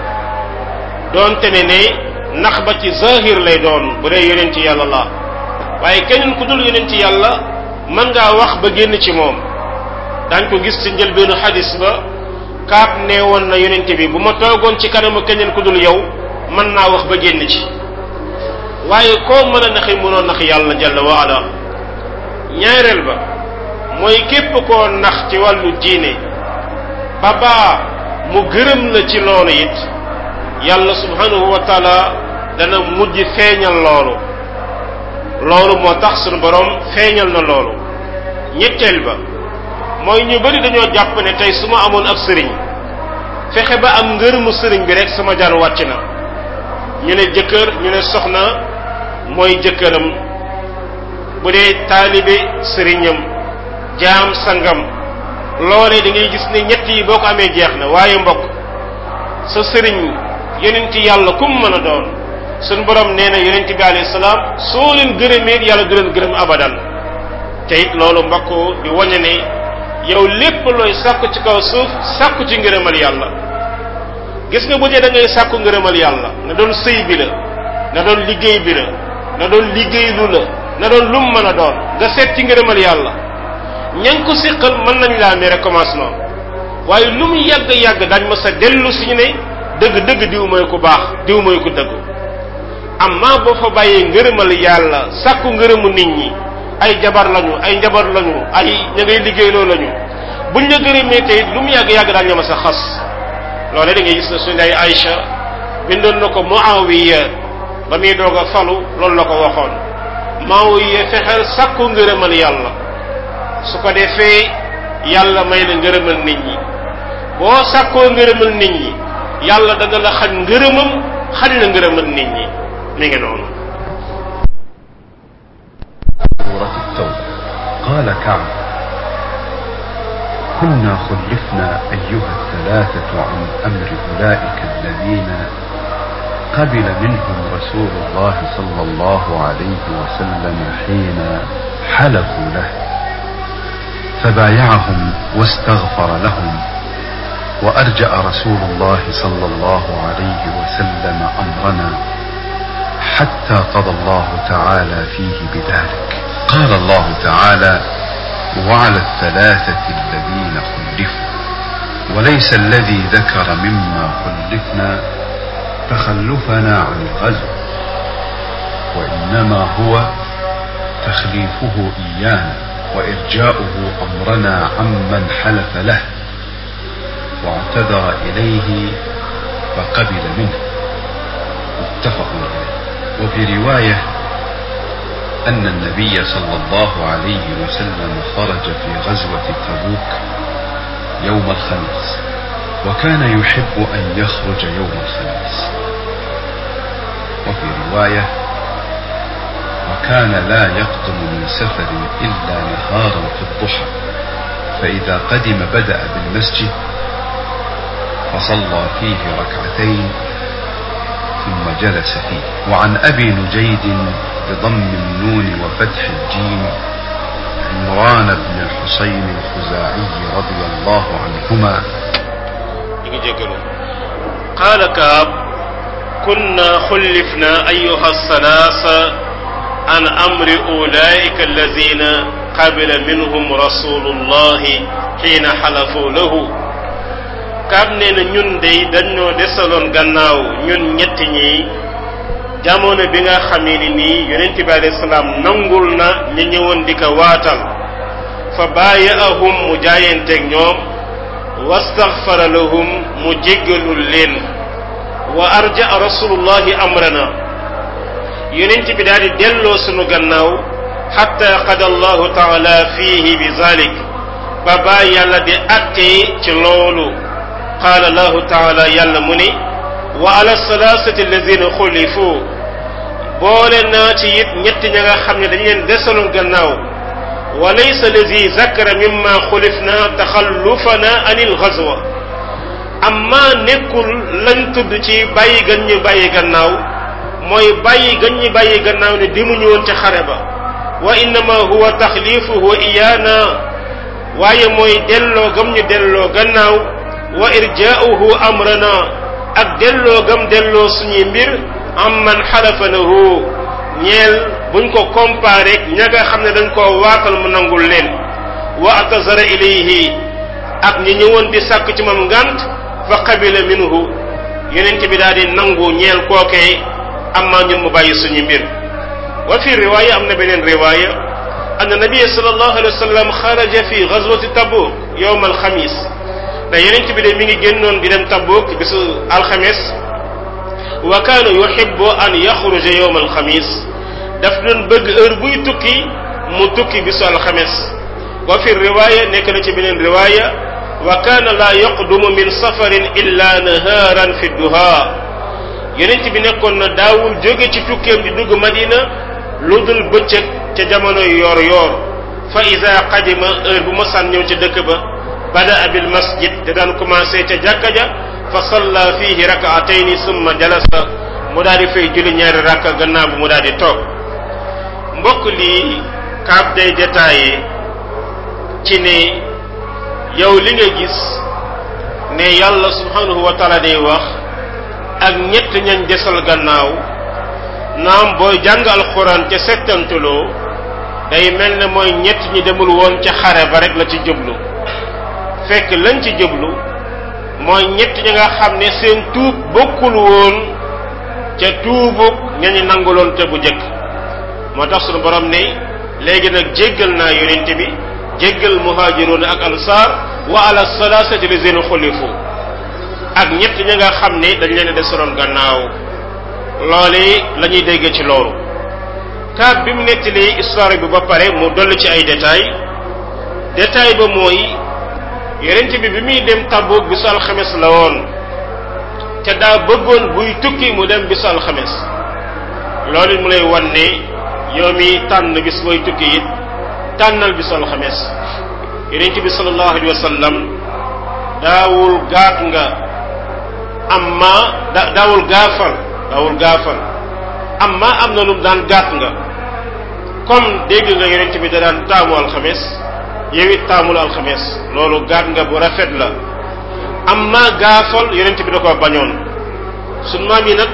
doonte ne ne nax ba ci zahir lay doon bu dee yonent yàlla la waaye keneen ku dul yonent yàlla mën ngaa wax ba génn ci moom dañ ko gis ci njëlbeenu xadis ba kaab nee woon na yonent bi bu ma toogoon ci kanamu keneen ku dul yow mën naa wax ba génn ci waaye koo mën a naxi mënoo nax yàlla jalla wa ala ñaareel ba mooy képp koo nax ci wàllu diine ba baa mu gërëm la ci loolu it yàlla subhanahu wa taala dana mujj feeñal loolu loolu moo tax sunu borom feeñal na loolu ñetteel ba mooy ñu bari dañoo jàpp ne tey su ma amoon ab sëriñ fexe ba am ngërëmu sëriñ bi rek sama jaan wàcc na ñu ne jëkkër ñu ne soxna mooy jëkkëram bu dee taalibe sëriñam jaam sangam loolee da ngay gis ne ñett yi boo ko amee jeex na waaye mbokk sa sëriñ yonent yàlla kum mën a doon suñ borom nee na yonent bi alayhi salaam soo leen gërëmee yàlla du leen gërëm abadan te it loolu mbokk di wañe ne yow lépp looy sàkku ci kaw suuf sàkku ci ngërëmal yàlla gis nga bu dee da ngay sàkku ngërëmal yàlla na doon sëy bi la na doon liggéey bi la na doon liggéey lu la na doon lum mën a doon nga seet ci ngërëmal yàlla ña ngi ko séqal mën nañ laa mere commencement waaye lu mu yàgg yàgg dañ ma sa dellu si ñu ne dëgg dëgg diw mooy ku baax diw mooy ku dëggu amma boo fa bàyyee ngërëmal yàlla sàkku ngërëmu nit ñi ay jabar lañu ay njabar lañu ay ña ngay liggéeyloo lañu buñ la gërëmee tey lu mu yàgg yàgg daal ña ma sa xas loole da ngay gis ne suñu ay Aïcha bindoon na ko Muawiya ba muy doog a falu loolu la ko waxoon Muawiya fexeel sàkku ngërëmal yàlla su ko defee yàlla may la ngërëmal nit ñi boo sàkkoo ngërëmal nit ñi yàlla dana la xañ ngërëmam xañ la ngërëmal nit ñi mi ngi noonu سورة التوبة قال كعب كنا خلفنا أيها الثلاثة عن أمر أولئك الذين قبل منهم رسول الله صلى الله عليه وسلم حين حلفوا له فبايعهم واستغفر لهم وأرجأ رسول الله صلى الله عليه وسلم أمرنا حتى قضى الله تعالى فيه بذلك قال الله تعالى وعلى الثلاثة الذين خلفوا وليس الذي ذكر مما خلفنا تخلفنا عن الغزو وإنما هو تخليفه إيانا وإرجاؤه أمرنا عمن حلف له واعتذر إليه فقبل منه متفق عليه وفي رواية أن النبي صلى الله عليه وسلم خرج في غزوة تبوك يوم الخميس وكان يحب أن يخرج يوم الخميس وفي رواية وكان لا يقدم من سفر إلا نهارا في الضحى فإذا قدم بدأ بالمسجد فصلى فيه ركعتين ثم جلس فيه وعن أبي نجيد بضم النون وفتح الجيم عمران بن الحسين الخزاعي رضي الله عنهما قال كاب كنا خلفنا أيها الثلاثة عن أمر أولئك الذين قبل منهم رسول الله حين حلفوا له kaab nee na ñun dey dañoo desaloon gannaaw ñun ñett ñi jamono bi nga xamee ni nii yonent bi alayhi salaam nangul na ñi ñëwoon di ko waatal fa baayaahum mu jaayanteeg ñoom wastaghfara lahum mu jéggalul leen wa arja rasulullahi amrana yonent bi daal di delloo sunu gannaaw xatta qada allahu taala fiihi bi zalik ba baa yàlla di attee ci loolu qaala allahu taala yàlla mu ni wa ala salaasati alladina xulifu boole naa ci it ñetti ña nga xam ne dañ leen desaloon gannaaw wa laysa allazi zakara mimma xulifna taxallufana anil gazwa amma nekkul lañ tudd ci bàyyi gan ñu bàyyi gannaaw mooy bàyyi gan ñu bàyyi gannaaw ne demuñu woon ca xare ba wa innama huwa taxlifuhu iyaana waaye mooy delloo gam ñu delloo gannaaw wa irjaa'uhu amrana ak delloo gam delloo suñuy mbir am man xalafa lahu ñeel buñ ko comparé ña nga xam ne dañ koo waatal mu nangul leen wa atazara ilayhi ak ñi ñëwoon di sàkk ci moom ngant fa qabila minhu yonent bi daal di nangu ñeel kookee amma ñun mu bàyyi suñu mbir wa fi riwaaya am na beneen riwaaya anna nabiya sallallahu alayhi wa sallam xaraja fi gazwati tabuk yowma alxamis da yonent bi de mi ngi génnoon di dem tabuk bisu alxames wa kaana yuhibbu an yaxruja yowma alxamis daf doon bëgg heure buy tukki mu tukki bisu alxames wa fi riwaaya nekk na ci beneen riwaaya wa kaana laa yaqdumu min safarin illa nahaaran fi duha yonent bi nekkoon na daawul jóge ci tukkeem di dugg madina lu dul bëccëg ca jamonoy yoor yoor fa ida qadima heure bu masaan ñëw ca dëkk ba bada bil masjid te daan commencé ca jàkka ja fa salla fihi rakaatayni summa jalasa mu daal di fay julli ñaari rakka gannaaw bu mu daal di toog mbokk lii kaab day détaillé ci ne yow li nga gis ne yàlla subhanahu wa taala day wax ak ñett ñañ desal gannaaw naam booy jàng alxuraan ca settantuloo day mel ne mooy ñett ñi demul woon ca xare ba rek la ci jublu fekk lañ ci jublu mooy ñett ñi nga xam ne seen tuub bokkul woon ca tuubug ñañu nanguloon te bu jëkk moo tax sunu borom ne léegi nag jéggal naa yonent bi jéggal muhaajiroon ak ansaar wa ala salaasati lazina xulifu ak ñett ñi nga xam ne dañ leen a desaloon gannaaw loole la ñuy dégg ci loolu kaat bi mu nettalee histoire bi ba pare mu dolli ci ay détails détail ba mooy yonent bi bi muy dem Tabuk bisu alxames la woon te daa bëggoon buy tukki mu dem bisu alxames loolu mu lay wan ne yow mi tànn bis booy tukki it tànnal bisu alxames yonent bi sallallahu alayhi wa sallam daawul gaat nga amma da daawul gaafal daawul gaafal amma am na lu mu daan gàtt nga comme dégg nga yonent bi da daan taamu alxames yow it taamul alxames loolu gàtt nga bu rafet la amma gaafal yonent bi da ko bañoon suñ maam yi nag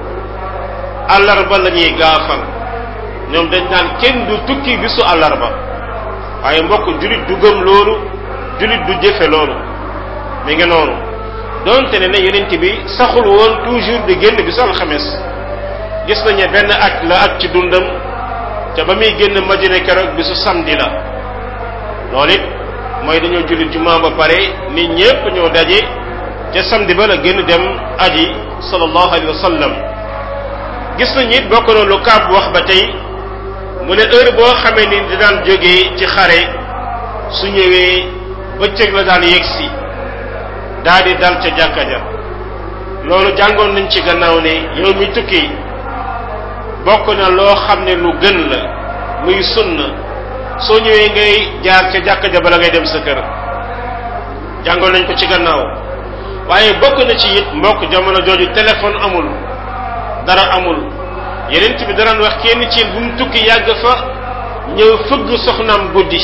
àllarba la ñuy gaafal ñoom dañ naan kenn du tukki bisu àllarba waaye mbokk julit du gëm loolu julit du jëfe loolu mi ngi noonu donte ne ne yonent bi saxul woon toujours di génn bisu alxames gis nañu benn at la at ci dundam te ba muy génn Madina keroog bisu samedi la loolu it mooy dañoo julli jumaa ba pare nit ñépp ñoo daje ca samedi ba la génn dem aji sallallahu alayhi wa sallam gis nañu it bokk na lu kaab wax ba tey mu ne heure boo xamee ni di daan jógee ci xare su ñëwee bëccëg la daan yegsi daal di dal ca jàkka ja loolu jàngoon nañ ci gannaaw ne yow mi tukki bokk na loo xam ne lu gën la muy sunna soo ñëwee ngay jaar ca jàkka ja bala ngay dem sa kër jàngoon nañ ko ci gannaaw waaye bokk na ci it mbokk jamono jooju téléphone amul dara amul yeneen bi daraan wax kenn ci bu mu tukki yàgg fa ñëw fëgg soxnaam guddi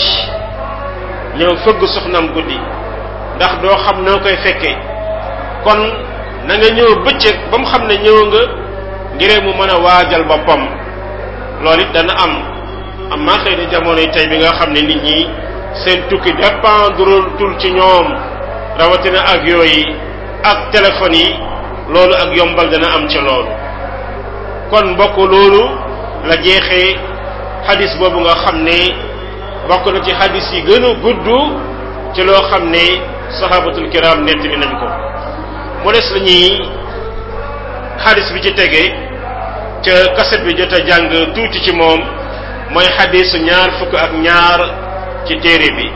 ñëw fëgg soxnaam guddi ndax doo xam noo koy fekkee kon na nga ñëw bëccëg ba mu xam ne ñëw nga ngiree mu mën a waajal boppam loolu it dana am am maa xëy na jamono yi tey bi nga xam ne nit ñi seen tukki dépendre tul ci ñoom rawatina avion yi ak téléphone yi loolu ak yombal dana am ci loolu kon mbokk loolu la jeexee xadis boobu nga xam ne bokk na ci xadis yi gën a gudd ci loo xam ne sahabatul kiram nettali nañ ko mu des la ñuy xadis bi ci tege ca kaset bi jot a jàng tuuti ci moom mooy xadisu ñaar fukk ak ñaar ci téere bi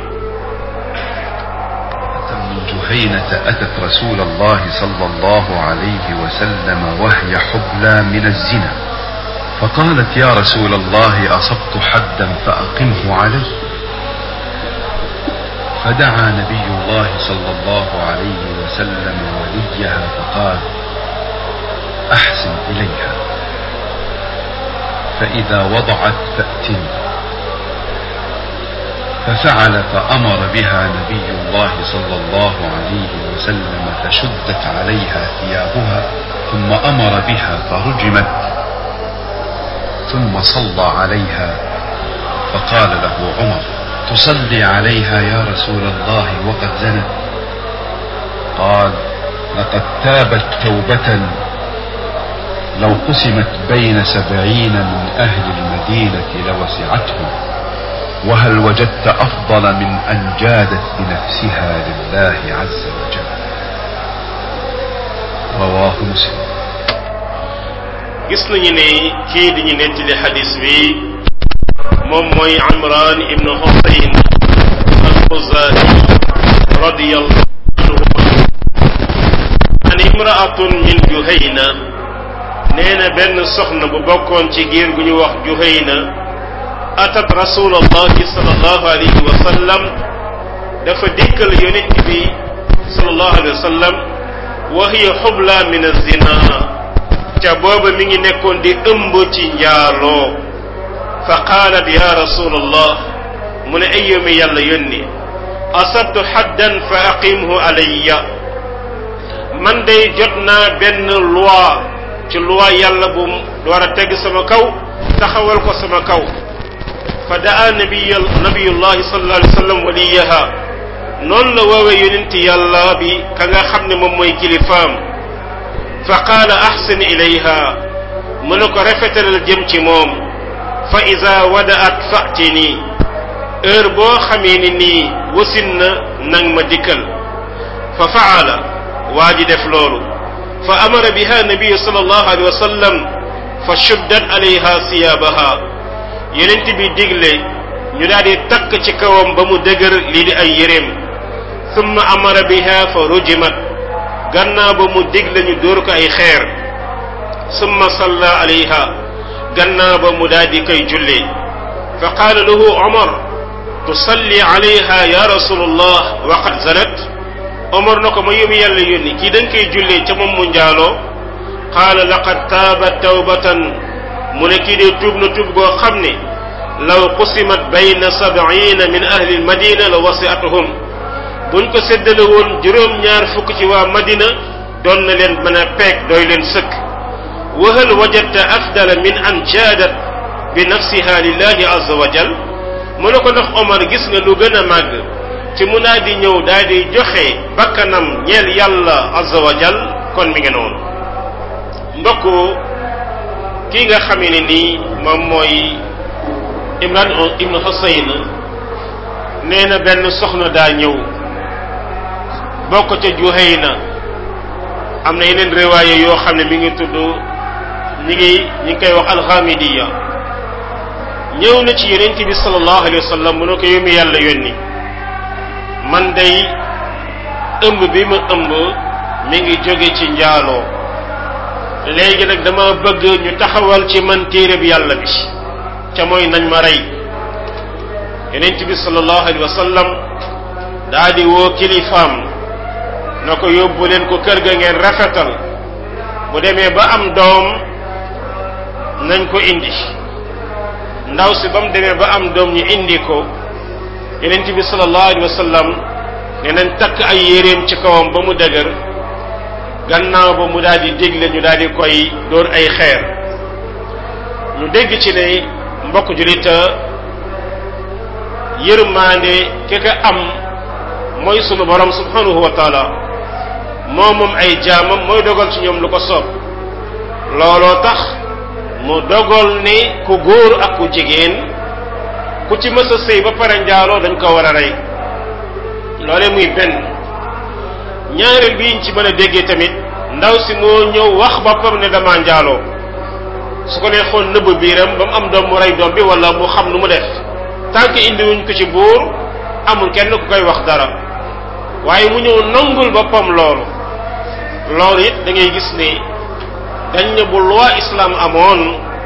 من جهينة أتت رسول الله صلى الله عليه وسلم وهي حبلى من الزنا فقالت يا رسول الله أصبت حدا فأقمه علي فدعا نبي الله صلى الله عليه وسلم وليها فقال أحسن إليها فإذا وضعت فأتني ففعل فأمر بها نبي الله صلى الله عليه وسلم فشدت عليها ثيابها ثم أمر بها فرجمت ثم صلى عليها فقال له عمر تصلي عليها يا رسول الله وقد زنت قال لقد تابت توبة لو قسمت بين سبعين من أهل المدينة لوسعتهم وهل وجدت أفضل من أن جادت بنفسها لله عز وجل رواه مسلم gis nañu ne kii di ñu nettali xadis bi moom mooy Imran ibn Husayn al-Khuzai radiyallahu anhu an imraatun min Juhayna nee na benn soxna bu bokkoon ci giir gu ñu wax Juhayna atat rasulallahi sallallahu alayhi wa sallam dafa dikkal yonent bi sallallahu alayhi wa sallam wa hiya xubla min az-zina ca booba mi ngi nekkoon di ëmb ci njaaloo fa qaalat ya rasulallah mu ne ay yomi yàlla yónni asabtu xaddan fa aqimhu alayya man day jot naa benn loi ci loi yàlla bu war a teg sama kaw taxawal ko sama kaw fa daa nabiy nabiyullahi sallallahu alayhi wa sallam waliyaha noonu la woowee yonent yàlla bi ka nga xam ne moom mooy kilifaam fa qaala ahsin ilayha mu ne ko rafetalal jëm ci moom fa ida wadaat fatini heure boo xamee ni nii wasin na nang ma dikkal fa faala waa ji def loolu fa amara biha nabiyu sallallahu alayhi wa sallam fa shuddat alayha siyaabaha yonent bi digle ñu daal di takk ci kawam ba mu dëgër lii di ay yéreem summa amara biha fa rujimat gannaaw ba mu digle ñu dóor ko ay xeer summa salla alayha gannaaw ba mu daal di koy jullee fa qaala lahu omar tusalli alayha ya rasulullah wa qad zanat omar na ko ma yóbbu yàlla yónni kii da nga koy jullee ca moom mu njaaloo qaala laqad taabat tawbatan mu ne kii dee tuub na tuub goo xam ne law qusimat bayna sab'ina min ahli almadina la wasi'atuhum buñ ko séddale woon juróom-ñaar fukk ci waa madina doon na leen mën a peeg doy leen sëkk wa hal wajadta afdala min an jaadat bi nafsiha lillahi azza wa jal mu ne ko ndax Omar gis nga lu gën a màgg ci mu naa di ñëw daal di joxe bakkanam ñeel yàlla azza wa jal kon mi ngi noonu mbokk kii nga xamee ne nii moom mooy Imran ibnu Husayn nee na benn soxna daa ñëw bokk ca Juhayna am na yeneen riwaaye yoo xam ne mi ngi tudd ñi ngi ñi ngi koy wax alxamidiya ñëw na ci yonent bi sallallahu alayhi wa sallam mu ne ko yow mi yàlla yónni man day ëmb bi ma ëmb mi ngi jóge ci njaaloo léegi nag dama bëgg ñu taxawal ci man téere bi yàlla bi ca mooy nañ ma rey yonent bi sallallahu alayhi wa sallam daa di woo kilifaam na ko yóbbu leen ko kër ga ngeen rafetal bu demee ba am doom nañ ko indi ndaw si ba mu demee ba am doom ñu indi ko yonent bi sallallahu alayhi wa sallam ne nañ takk ay yéreem ci kawam ba mu dëgër gannaaw ba mu daal di dégle ñu daal di koy dóor ay xeer ñu dégg ci ne mbokk julita yërmaande ki ka am mooy sunu borom subhanahu wa taala moo moom ay jaamam mooy dogal ci ñoom lu ko soob looloo tax mu dogal ne ku góor ak ku jigéen ku ci mës a sëy ba pare njaaloo dañ ko war a rey loolee muy benn ñaareel bi ñu ci mën a déggee tamit ndaw si moo ñëw wax boppam ne dama njaaloo su ko neexoon nëbb biiram ba mu am doom mu rey doom bi wala mu xam nu mu def tant que indiwuñ ko ci buur amul kenn ku koy wax dara waaye mu ñëw nangul boppam loolu loolu it da ngay gis ne dañ ne bu loi islam amoon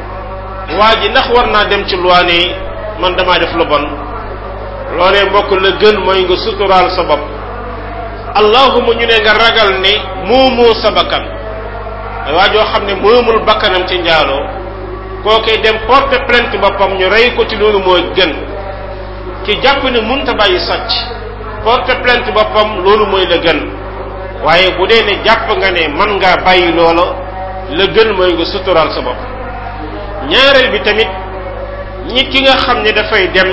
waa ji ndax war naa dem ci loi ne man damaa def lu bon loolee mbokk la gën mooy nga suturaal sa bopp allahuma ñu ne nga ragal ne moomoo sa bakkan waa joo xam ne moomul bakkanam ci njaaloo kookee dem porter plainte boppam ñu rey ko ci loolu mooy gën ki jàpp ne munta bàyyi sàcc porter plainte boppam loolu mooy la gën waaye bu dee ne jàpp nga ne man ngaa bàyyi loola la gën mooy nga suturaal sa bopp ñaareel bi tamit nit ki nga xam ne dafay dem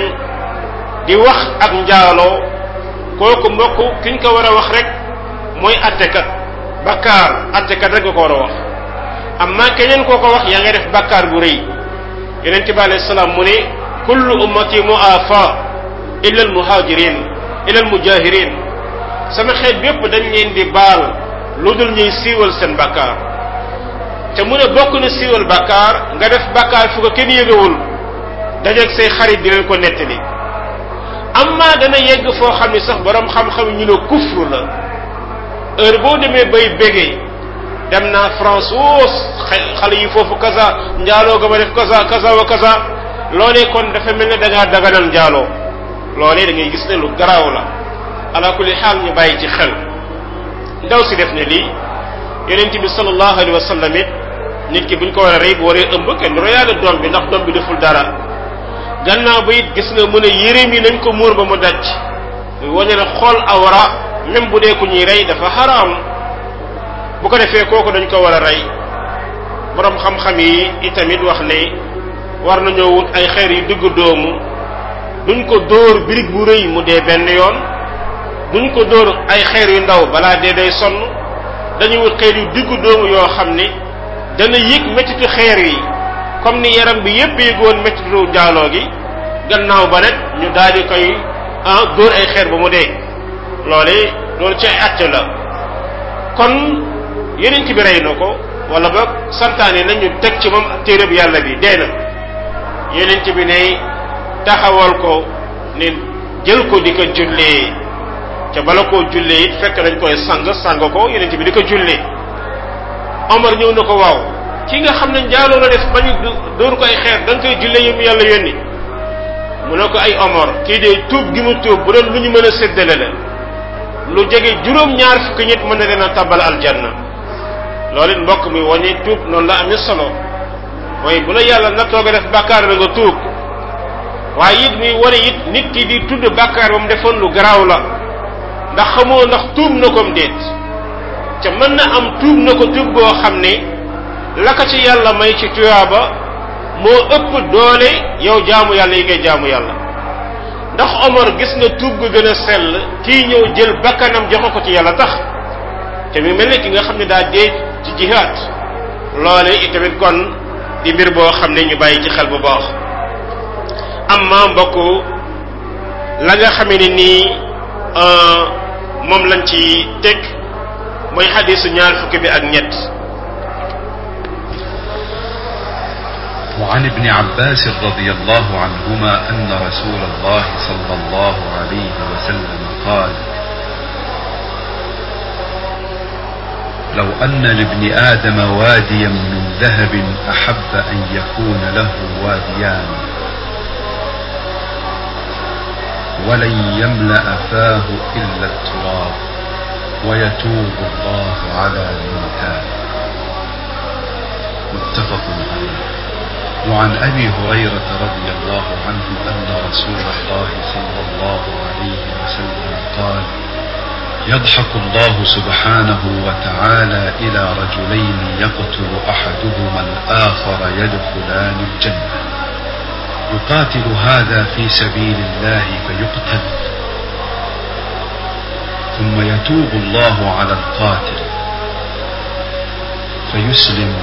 di wax ak njaaloo kooku mbokk ki ñu ko war a wax rek mooy attekat bakkaar attekat rek nga ko war a wax amma keneen koo ko wax yaa nga def bakkaar bu rëy yonent bi alayhi salaam mu ne kullu ummati muafa illa al muhajirin illa al mujahirin sama xeet bépp dañ leen di baal lu dul ñuy siiwal seen bakkaar te mu ne bokk na siiwal bakkaar nga def bakkaar fu ko kenn yëgawul dajeeg say xarit di leen ko nettali amma dana yegg foo xam ne sax borom xam-xam ñu ne kufru la heure boo demee bay bégee dem naa France woo xale yi foofu kaza njaaloo ga ma def kaza kaza wa kaza loolee kon dafa mel ne da ngaa daganal njaaloo loolee da ngay gis ne lu garaaw la ala kulli xaal ñu bàyyi ci xel ndaw si def ne lii yonent bi sallallahu alayhi wa sallam it nit ki buñ ko war a rey bu waree ëmb kenn royaale doom bi ndax doom bi deful dara gannaaw ba it gis nga mu ne yéreem yi nañ ko muur ba mu daj muy wane ne xool awra même bu dee ku ñuy rey dafa xaraam bu ko defee kooku dañ ko war a rey borom xam-xam yi itamit wax ne war nañoo wut ay xeer yu diggu doomu duñ ko dóor birig bu rëy mu dee benn yoon duñ ko dóor ay xeer yu ndaw balaa dee day sonn dañuy wut xeer yu diggu doomu yoo xam ne dana yëg mettitu xeer yi comme ni yaram bi yépp yëgoon mettitu njaaloo gi gannaaw ba nag ñu daal di koy ah dóor ay xeer ba mu dee loole loolu ci ay àtte la kon yeneen bi rey na ko wala ba santaane nañu teg ci moom téereb yàlla bi dee na yeneen bi ne taxawal ko ne jël ko di ko jullee ca bala koo jullee it fekk dañ koy sang sang ko yeneen bi di ko jullee Omar ñëw na ko waaw ki nga xam ne njaaloo la def bañu dóor ko ay xeer da nga koy jullee yëm yàlla yónni mu ne ko ay Omar kii de tuub gi mu tuub bu doon lu ñu mën a séddale la lu jege juróom-ñaar fukki nit mën na leen a tabal aljanna loolu it mbokk mi wañi tuub noonu la amee solo mooy bu la yàlla na toog a def bàkkaar la nga tuub waaye it muy wane it nit ki di tudd bàkkaar ba mu defoon lu garaaw la ndax xamoo ndax tuub na ko déet ca mën na am tuub na ko tuub goo xam ne la ko ci yàlla may ci tuyaaba moo ëpp doole yow jaamu yàlla yi ngay jaamu yàlla ndax Omar gis nga tuub gu gën a sell kii ñëw jël bakkanam joxe ko ci yàlla tax te mi mel ne ki nga xam ne daa dee ci jihaad loole itamit kon di mbir boo xam ne ñu bàyyi ci xel bu baax amma mbokk la nga xamee ne nii moom lañ ci teg mooy xadisu ñaar fukki bi ak ñett وعن ابن عباس رضي الله عنهما أن رسول الله صلى الله عليه وسلم قال لو أن لابن آدم واديا من ذهب أحب أن يكون له واديان ولن يملأ فاه إلا التراب ويتوب الله على من تاب متفق عليه وعن ابي هريره رضي الله عنه ان رسول الله صلى الله عليه وسلم قال يضحك الله سبحانه وتعالى الى رجلين يقتل احدهما الاخر يدخلان الجنه يقاتل هذا في سبيل الله فيقتل ثم يتوب الله على القاتل فيسلم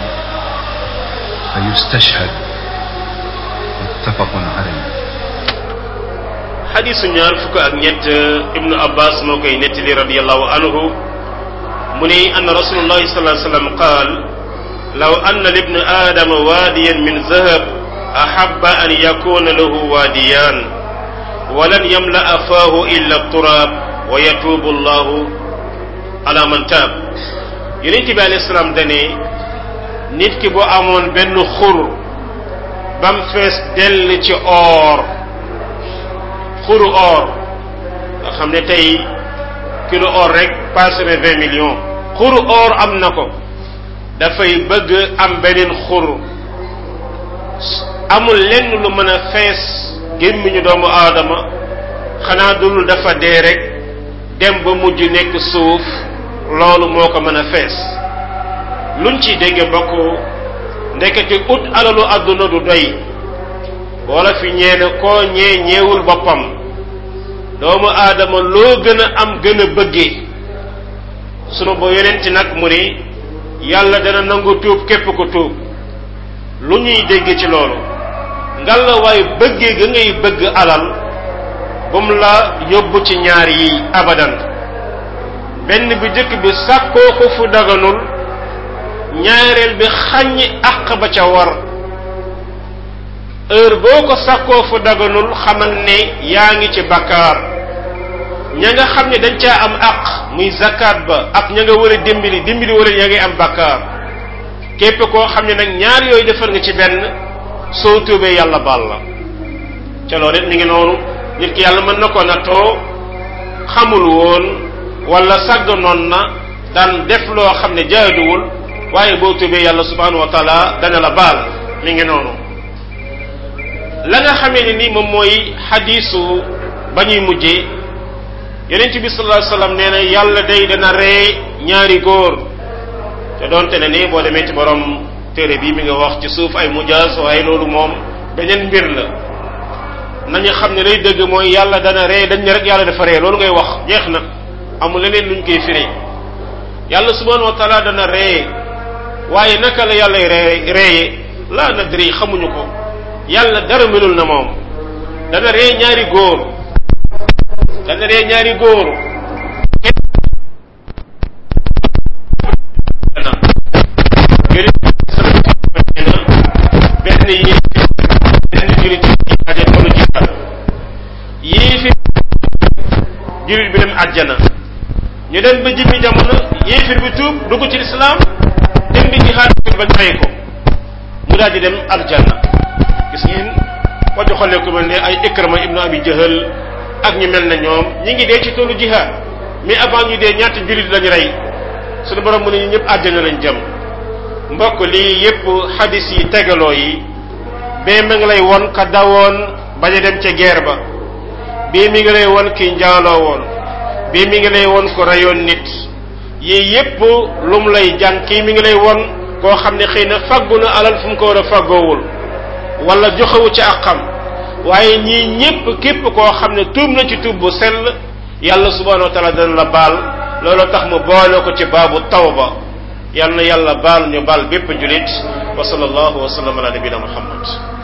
فيستشهد متفق عليه xadisu ñaar fukk ak ñett ibnu abbas moo koy nettali radiallahu anhu mu ne ann rasulullahi sallallahu alayhi wasallam qaal law anna libni aadama waadiyan min zahab ahabba an yakuna lahu waadiyan walan yamla'a faahu illa turaab wa yatuubu allahu ala man taab yonent bi alayhi salaam dane nit ki bu amoon benn xur bam fees dell ci or xuru or nga xam ne tey kilo or rek passé na vingt millions xuru or am na ko dafay bëgg am beneen xur amul lenn lu mën a fees gémmiñu doomu aadama xanaa dul dafa dee rek dem ba mujj nekk suuf loolu moo ko mën a fees luñ ci dégge bokk ndekete ut alalu àdduna du doy wala fi ñeene koo ñee ñeewul boppam doomu aadama loo gën a am gën a bëggee sunu ba yonenti nag mu ni yàlla dana nangu tuub képp ko tuub lu ñuy dégg ci loolu ngalla waaye bëggee ga ngay bëgg alal bu mu la yóbbu ci ñaar yi abadan benn bi jëkk bi sàkkoo ko fu daganul ñaareel bi xàññi àq ba ca war heure boo ko sàkkoo fu daganul xamal ne yaa ngi ci bakkaar ña nga xam ne dañ caa am àq muy zakat ba ak ña nga war a dimbali dimbali wala ña ngi am bakkaar képp koo xam ne nag ñaar yooyu defar nga ci benn soo tuubee yàlla baal la ca loolu it mi ngi noonu nit ki yàlla mën na ko nattoo xamul woon wala sàgganoon na daan def loo xam ne jaaduwul waaye boo tuubee yàlla subhanahu wa taala dana la baal mi ngi noonu la nga xamee ne ni moom mooy xadiisu ba ñuy mujjee yonent bi sallallahu alayhi wasallam nee na yàlla day dana ree ñaari góor te doonte ne ni boo demee ci borom téere bi mi nga wax ci suuf ay mujaaz waaye loolu moom beneen mbir la nañu xam ne lay dëgg mooy yàlla dana ree dañ ne rek yàlla dafa ree loolu ngay wax jeex na amul leneen luñ koy firi yàlla subhanahu wa taala dana ree waaye naka la yàlla ree reeye laa nadri xamuñu ko yàlla dara melul na moom dana ree ñaari góor dana ree ñaari góor benn yi benn julit aja tolu jihaad yii fi julit bi dem àjjana ñu dem ba jimmi jamono yéefir bi tuub dugg ci lislaam dem di jihaad ba fay ko mu daal di dem aljanna gis ngeen ko joxalee ku mel ne ay ikrama ibnu abi jahal ak ñu mel ne ñoom ñi ngi dee ci toolu jihaad mais avant ñu dee ñaata julit lañu rey suñu borom mu ne ñu ñëpp àjjana lañ jëm mbokk lii yépp xadis yi tegaloo yi bee mi ngi lay won ka dawoon bañ a dem ca guerre ba bii mi ngi lay won ki njaaloo woon bii mi ngi lay won ko reyoon nit yii yépp lu mu lay jàng kii mi ngi lay won koo xam ne xëy na faggu na alal fu mu ko war a faggoowul wala joxewu ci ak xam waaye ñii ñépp képp koo xam ne tuub na ci tuub bu sell yàlla subhanahu wa taala dana la baal loolu tax mu boole ko ci baabu tawba yal na yàlla baal ñu baal bépp julit wa sallallahu wa sallam ala nabina muhammad